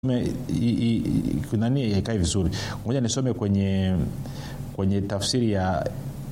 nani haikai vizuri ngoja nisome kwenye kwenye tafsiri ya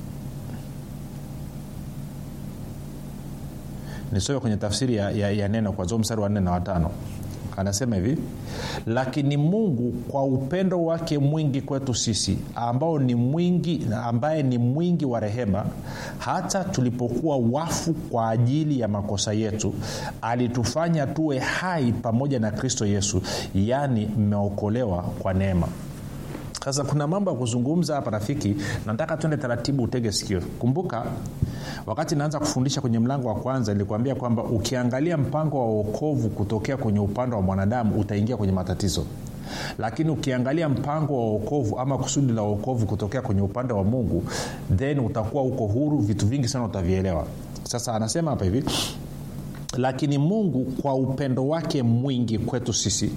nisome kwenye tafsiri ya, ya, ya neno kwanzia mstari wa nne na watano anasema hivi lakini mungu kwa upendo wake mwingi kwetu sisi ambao ni mwingi ambaye ni mwingi wa rehema hata tulipokuwa wafu kwa ajili ya makosa yetu alitufanya tuwe hai pamoja na kristo yesu yaani mmeokolewa kwa neema sasa kuna mambo ya kuzungumza hapa rafiki nataka tuende taratibu utege sikio kumbuka wakati naanza kufundisha kwenye mlango wa kwanza nilikuambia kwamba ukiangalia mpango wa uokovu kutokea kwenye upande wa mwanadamu utaingia kwenye matatizo lakini ukiangalia mpango wa uokovu ama kusudi la uokovu kutokea kwenye upande wa mungu then utakuwa uko huru vitu vingi sana utavielewa sasa anasema hapa hivi lakini mungu kwa upendo wake mwingi kwetu sisi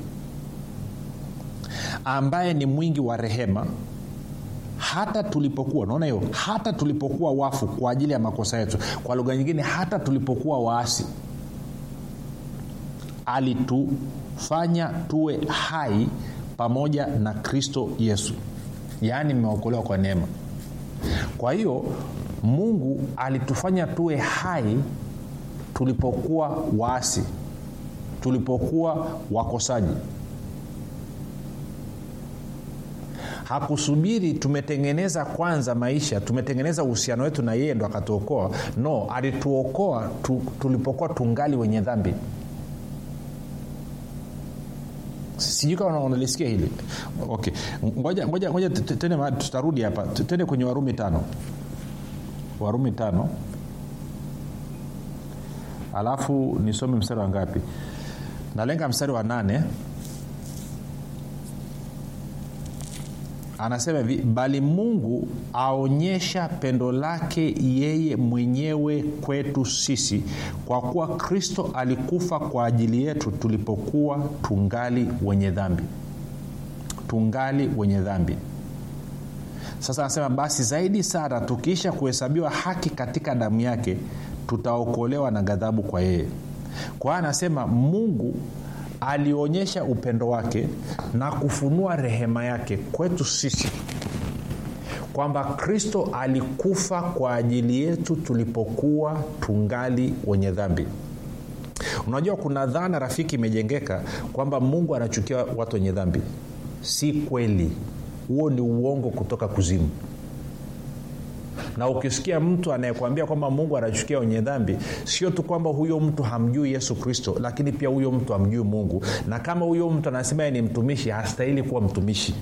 ambaye ni mwingi wa rehema hata tulipokuwa naona hiyo hata tulipokuwa wafu kwa ajili ya makosa yetu kwa lugha nyingine hata tulipokuwa waasi alitufanya tuwe hai pamoja na kristo yesu yaani mmeokolewa kwa neema kwa hiyo mungu alitufanya tuwe hai tulipokuwa waasi tulipokuwa wakosaji hakusubiri tumetengeneza kwanza maisha tumetengeneza uhusiano wetu na yeye ndo akatuokoa no alituokoa tu, tulipokuwa tungali wenye dhambi sijui kama unalisikia hili okay ngoja ngoja ngoja tende tutarudi hapa tende kwenye warumi tano warumi tano alafu nisome mstari wa ngapi nalenga mstari wa nane anasema hivi bali mungu aonyesha pendo lake yeye mwenyewe kwetu sisi kwa kuwa kristo alikufa kwa ajili yetu tulipokuwa tungali wenye dhambi tungali wenye dhambi sasa anasema basi zaidi sana tukiisha kuhesabiwa haki katika damu yake tutaokolewa na ghadhabu kwa yeye kwa hiyo anasema mungu alionyesha upendo wake na kufunua rehema yake kwetu sisi kwamba kristo alikufa kwa ajili yetu tulipokuwa tungali wenye dhambi unajua kuna dhana rafiki imejengeka kwamba mungu anachukia watu wenye dhambi si kweli huo ni uongo kutoka kuzimu na ukisikia mtu anayekwambia kwamba mungu anachukia wenye dhambi sio tu kwamba huyo mtu hamjui yesu kristo lakini pia huyo mtu hamjui mungu na kama huyo mtu anasema ni mtumishi hastahili kuwa mtumishi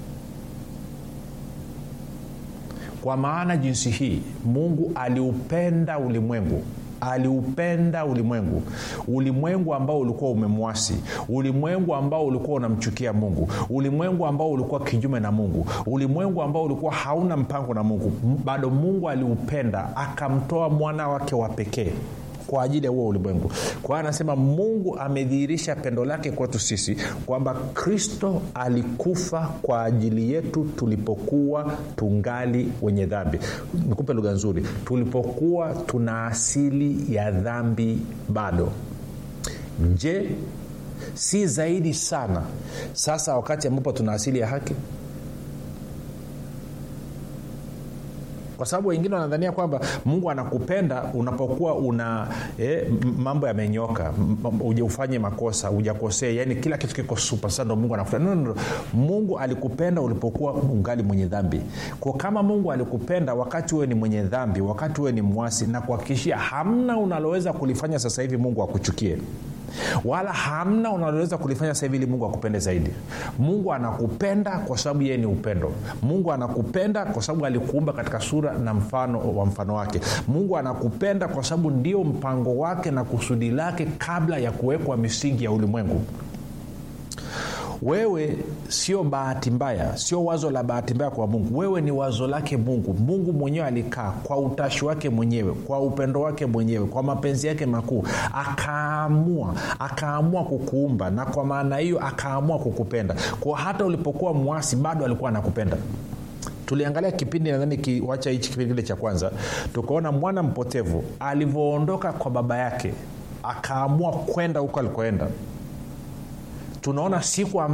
kwa maana jinsi hii mungu aliupenda ulimwengu aliupenda ulimwengu ulimwengu ambao ulikuwa umemwasi ulimwengu ambao ulikuwa unamchukia mungu ulimwengu ambao ulikuwa kinyume na mungu ulimwengu ambao ulikuwa hauna mpango na mungu bado mungu aliupenda akamtoa mwana wake wa pekee kwa ajili ya huo ulimwengu kwa hiyo anasema mungu amedhihirisha pendo lake kwetu sisi kwamba kristo alikufa kwa ajili yetu tulipokuwa tungali wenye dhambi nikupe lugha nzuri tulipokuwa tuna asili ya dhambi bado je si zaidi sana sasa wakati ambapo tuna asili ya haki kwa sababu wengine wanadhania kwamba mungu anakupenda unapokuwa una eh, mambo yamenyoka ufanye makosa ujakosea yani kila kitu kiko supa sasa ndo mungu anakupenda no, no, no. mungu alikupenda ulipokuwa ungali mwenye dhambi kwa kama mungu alikupenda wakati huwe ni mwenye dhambi wakati huwe ni mwasi na kuhakikishia hamna unaloweza kulifanya sasa hivi mungu akuchukie wala hamna unaloweza kulifanya sasa hivi ili mungu akupende zaidi mungu anakupenda kwa sababu yeye ni upendo mungu anakupenda kwa sababu alikuumba katika sura na mfano wa mfano wake mungu anakupenda kwa sababu ndio mpango wake na kusudi lake kabla ya kuwekwa misingi ya ulimwengu wewe sio bahati mbaya sio wazo la bahati mbaya kwa mungu wewe ni wazo lake mungu mungu mwenyewe alikaa kwa utashi wake mwenyewe kwa upendo wake mwenyewe kwa mapenzi yake makuu akaamua akaamua kukuumba na kwa maana hiyo akaamua kukupenda kwa hata ulipokuwa mwasi bado alikuwa anakupenda tuliangalia kipindi nadhani kiwacha hichi kipindi kile cha kwanza tukaona mwana mpotevu alivyoondoka kwa baba yake akaamua kwenda huko alikoenda tunaona siku